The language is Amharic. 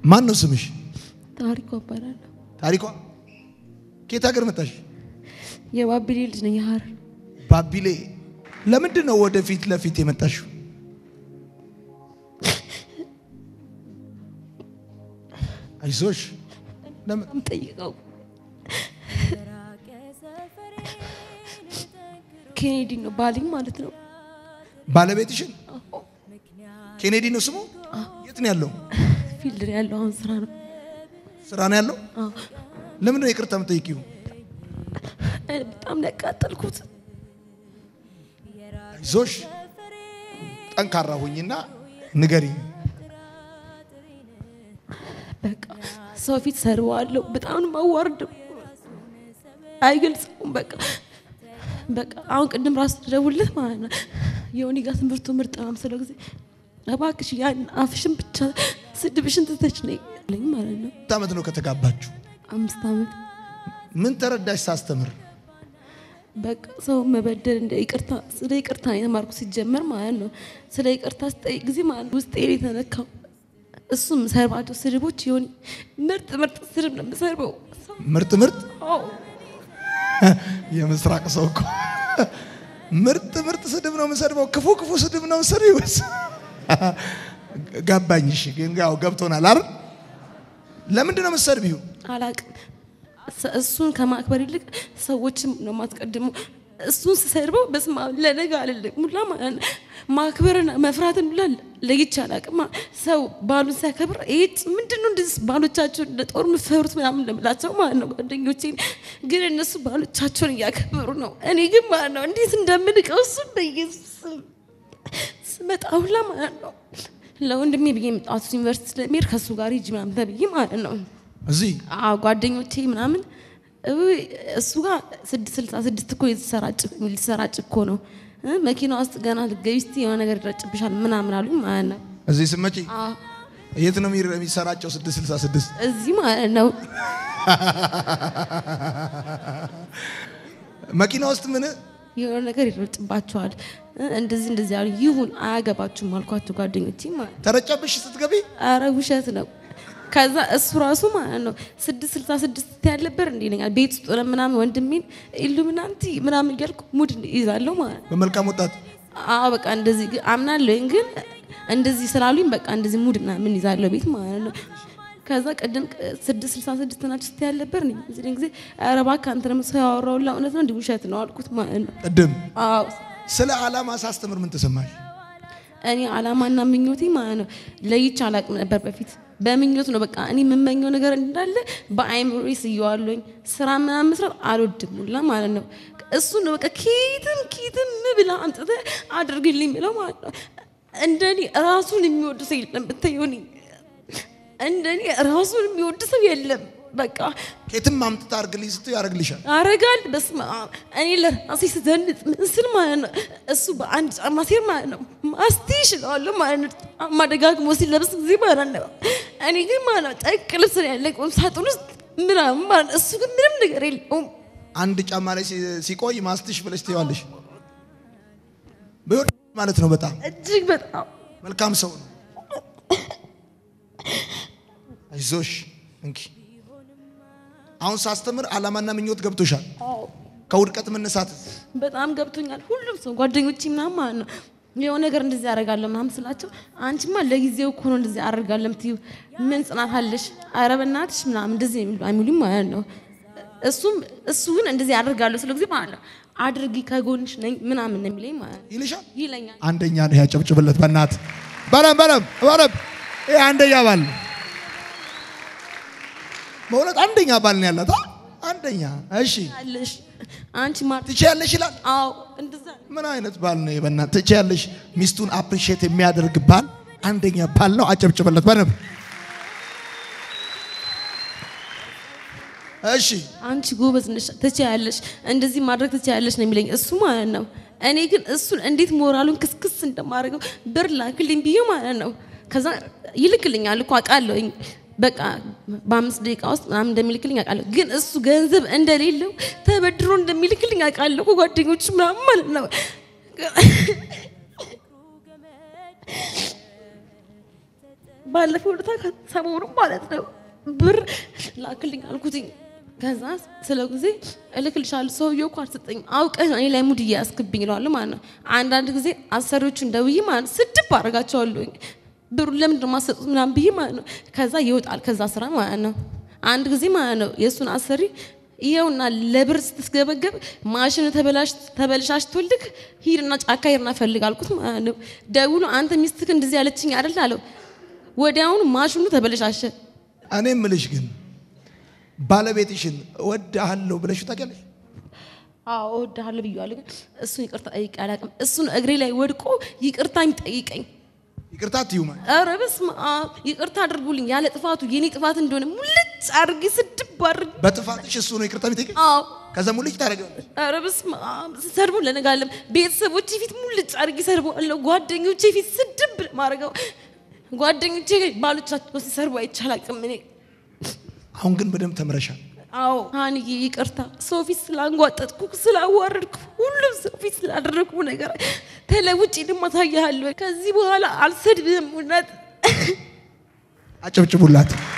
ማን ነው ስምሽ? ታሪኩ እባላለሁ። ታሪኳ ከየት ሀገር መጣሽ? የባቢሌ ልጅ ነኝ። የሀረር ባቢሌ። ለምንድን ነው ወደፊት ለፊት የመጣሽው? አይዞሽ። ለምን ጠይቀው ኬኔዲ ነው ባልኝ ማለት ነው። ባለቤትሽን ኬኔዲ ነው ስሙ? የት ነው ያለው? ፊልድ ላይ ያለው አሁን ስራ ነው። ስራ ነው ያለው? አዎ። ለምን ነው ይቅርታ የምጠይቂው? እኔ በጣም ነው ያቃጠልኩት። አይዞሽ፣ ጠንካራ ሁኝና ንገሪኝ። በቃ ሰው ፊት ሰርዋለሁ። በጣም ነው የማዋርደው። አይገልጸውም። በቃ በቃ አሁን ቅድም ራሱ ደውልለት ማለት ነው የሆኒ ጋር ትምህርቱ ምርጥ ነው ስለ ጊዜ እባክሽ ያን አፍሽን ብቻ ስድብሽን ትተች ነኝ አለኝ ማለት ነው። ስንት ዓመት ነው ከተጋባችሁ? አምስት ዓመት ምን ተረዳሽ ሳስተምር? በቃ ሰው መበደል እንደ ይቅርታ ስለ ይቅርታ ነው የተማርኩ ሲጀመር ማለት ነው። ስለ ይቅርታ ስጠይቅ ጊዜ ማለት ነው ውስጤ ነው የተነካው። እሱም ሰርባቸው ስድቦች የሆነ ምርጥ ምርጥ ስድብ ነው የምሰርበው። ምርጥ ምርጥ አዎ የምስራቅ ሰው እኮ ምርጥ ምርጥ ስድብ ነው የምሰድበው። ክፉ ክፉ ስድብ ነው የምሰድበው። ገባኝ። እሺ ግን ያው ገብቶናል አይደል? ለምንድን ነው የምትሰድቢው? አላቅም። ሰ- እሱን ከማክበር ይልቅ ሰዎችም ነው ማስቀድመው። እሱን ስሰድበው በስመ አብ ለነገ አልልም ሙላ ማለት ነው። ማክበርና መፍራትን ሁላ ለይቼ አላቅም። ሰው ባሉን ሲያከብር ይህ ምንድን ነው እንደዚህ ባሎቻቸውን እንደ ጦር የምፈሩት ምናምን እንደምላቸው ማለት ነው ጓደኞቼ። ግን እነሱ ባሎቻቸውን እያከበሩ ነው። እኔ ግን ማለት ነው እንዴት እንደምንቀው እሱን በኢየሱስ ስም ስመጣ ሁላ ማለት ነው ለወንድሜ ብዬ የመጣሁት ዩኒቨርሲቲ ስለሚሄድ ከእሱ ጋር ሂጂ ምናምን ተብዬ ማለት ነው እዚህ አዎ ጓደኞቼ ምናምን እውይ እሱ ጋር ስድስት ስልሳ ስድስት እኮ የተሰራጭ ሊሰራጭ እኮ ነው እ መኪና ውስጥ ገና ልትገቢ እስቲ የሆነ ነገር ይረጭብሻል ምናምን አሉኝ ማለት ነው። እዚህ ስመጪ አዎ የት ነው የሚረ- የሚሰራጨው? 666 እዚህ ማለት ነው። መኪና ውስጥ ምን የሆነ ነገር ይረጭባቸዋል እ እንደዚህ እንደዚህ አሉ። ይሁን አያገባችሁም አልኳቸው ጓደኞቼ ማለት ነው። ተረጨብሽ ስትገቢ? አረ ውሸት ነው። ከዛ እሱ ራሱ ማለት ነው ስድስት ስልሳ ስድስት ያለበር እንዲ ይለኛል ቤት ውስጥ ሆነን ምናምን ወንድሜን ኢሉሚናንቲ ምናምን እያልኩ ሙድ ይዛለሁ ማለት ነው። በመልካም ወጣት አዎ በቃ እንደዚህ ግን አምናለሁኝ ግን እንደዚህ ስላሉኝ በቃ እንደዚህ ሙድ ምናምን ይዛለሁ ቤት ማለት ነው። ከዛ ቅድም ስድስት ስልሳ ስድስት ናቸው ስትይ ያለበር እኔ በዚህ ጊዜ ኧረ እባክህ አንተ ደግሞ ሰው ያወራውላ እውነት ነው እንዲህ ውሸት ነው አልኩት ማለት ነው። ቅድም አዎ ስለ ዓላማ ሳስተምር ምን ተሰማሽ? እኔ አላማና ምኞቴ ማለት ነው ለይቼ አላቅም ነበር በፊት በምኞት ነው በቃ እኔ የምመኘው ነገር እንዳለ በአይምሮ ስየዋለኝ ስራ ምናምን መስራት አልወድም ሁላ ማለት ነው እሱ ነው በቃ ኪትም ኪትም ብላ አምጥተህ አድርግልኝ ብለው ማለት ነው እንደኔ ራሱን የሚወድ ሰው የለም ብታየው እኔ እንደኔ ራሱን የሚወድ ሰው የለም በቃ ከየትም አምጥታ አርግልኝ ስትይ ያደርግልሻል። አረጋል በስመ አብ እኔ ለራሴ ስዘንጥ ምን ስል ማለት ነው እሱ በአንድ ጫማ ሲር ማለት ነው ማስቲሽ እለዋለሁ ማለት ነው ጫማ ደጋግሞ ሲለብስ ጊዜ ማለት ነው እኔ ግን ማለት ነው ጨርቅ ልብስ ነው ያለኝ ቁም ሳጥን ውስጥ ምናምን ማለት ነው እሱ ግን ምንም ነገር የለውም አንድ ጫማ ላይ ሲ- ሲቆይ ማስትሽ ብለሽ ትይዋለሽ። ቢወድ ማለት ነው በጣም እጅግ በጣም መልካም ሰው ነው። አይዞሽ እንኪ አሁን ሳስተምር ዓላማና ምኞት ገብቶሻል። ከውድቀት መነሳት በጣም ገብቶኛል። ሁሉም ሰው ጓደኞቼ ምናምን ማለት ነው የሆነ ነገር እንደዚህ አደርጋለሁ ምናምን ስላቸው አንቺማ ለጊዜው እኮ ነው እንደዚህ አደርጋለሁ የምትይው ምን ጽናት አለሽ? ኧረ በእናትሽ ምናምን እንደዚህ የሚሉ የሚሉኝ ማለት ነው። እሱም እሱ ግን እንደዚህ አደርጋለሁ ስለ ጊዜ ማለት ነው አድርጊ ከጎንሽ ነኝ ምናምን ነው የሚለኝ ማለት ነው ይልሻል። ይለኛል። አንደኛ ነው ያጨብጭብለት። በእናት በለም በለም በለም። ይሄ አንደኛ ባል ነው። በእውነት አንደኛ ባል ነው ያላት። አ? አንደኛ እሺ፣ አለሽ አንቺ ማ ትችያለሽ ይላል። አዎ እንደዛ ምን አይነት ባል ነው? በእናት ትችያለሽ። ሚስቱን አፕሪሼት የሚያደርግ ባል አንደኛ ባል ነው። አጨብጭብለት በደንብ እሺ። አንቺ ጎበዝ ነሽ፣ ትችያለሽ፣ እንደዚህ ማድረግ ትችያለሽ ነው የሚለኝ እሱ ማለት ነው። እኔ ግን እሱን እንዴት ሞራሉን ክስክስ እንደማደርገው ብር ላክልኝ ብዬ ማለት ነው። ከዛ ይልክልኛል እኮ አውቃለሁኝ። በቃ በአምስት ደቂቃ ውስጥ ምናምን እንደሚልክልኝ አውቃለሁ። ግን እሱ ገንዘብ እንደሌለው ተበድሮ እንደሚልክልኝ አውቃለሁ እኮ ጓደኞቹ ምናምን ማለት ነው። ባለፈው ዕለት ሰሞኑን ማለት ነው ብር ላክልኝ አልኩትኝ። ከዛ ስለ ጊዜ እልክልሻለሁ ሰውዬው እኮ አልሰጠኝም አውቀህ እኔ ላይ ሙድ እያያስክብኝ እለዋለሁ ማለት ነው። አንዳንድ ጊዜ አሰሪዎቹን ደውዬ ማለት ነው ስድብ አደርጋቸዋለሁኝ ብሩን ለምንድን ነው የማትሰጡት ምናምን ብዬ ማለት ነው። ከዛ ይወጣል ከዛ ስራ ማለት ነው። አንድ ጊዜ ማለት ነው የእሱን አሰሪ ይኸውና ለብር ስትስገበገብ ማሽን ተበላሽቶልክ ሂድና ጫካ ሂድና ፈልግ አልኩት ማለት ነው። ደውሎ አንተ ሚስትክ እንደዚህ ያለችኝ አይደል አለው። ወዲያውኑ ማሽኑ ተበለሻሸ። እኔ እምልሽ ግን ባለቤትሽን እወድሃለሁ ብለሽ ታውቂያለሽ? አዎ እወድሃለሁ ብዬዋለሁ፣ ግን እሱን ይቅርታ ጠይቄ አላውቅም። እሱን እግሬ ላይ ወድቆ ይቅርታ የሚጠይቀኝ ይቅርታ አትዩ ማለት ኧረ በስመ አብ ይቅርታ አድርጉልኝ ያለ ጥፋቱ የኔ ጥፋት እንደሆነ ሙልጭ አድርጌ ስድብ አድርጌ በጥፋትሽ እሱ ነው ይቅርታ የሚጠይቀኝ። አዎ ከዛ ሙልጭ ታደርጊዋለሽ። ኧረ በስመ አብ ሰድቦ ለነጋለም ቤተሰቦቼ ፊት ሙልጭ አድርጌ ሰድቦአለሁ። ጓደኞቼ ፊት ስድብ ማድረገው ጓደኞቼ ባሎቻቸው ሲሰርቡ አይቻላቅም እኔ አሁን ግን በደንብ ተምረሻል። አዎ ሀንዬ ይቅርታ፣ ሰው ፊት ስላንጓጠጥኩ ስላዋረድኩ፣ ሁሉም ሰው ፊት ስላደረግኩ ነገር ተለውጭ ድማ ታያለሁ። ከዚህ በኋላ አልሰድብህም። እውነት አጨብጭቡላት።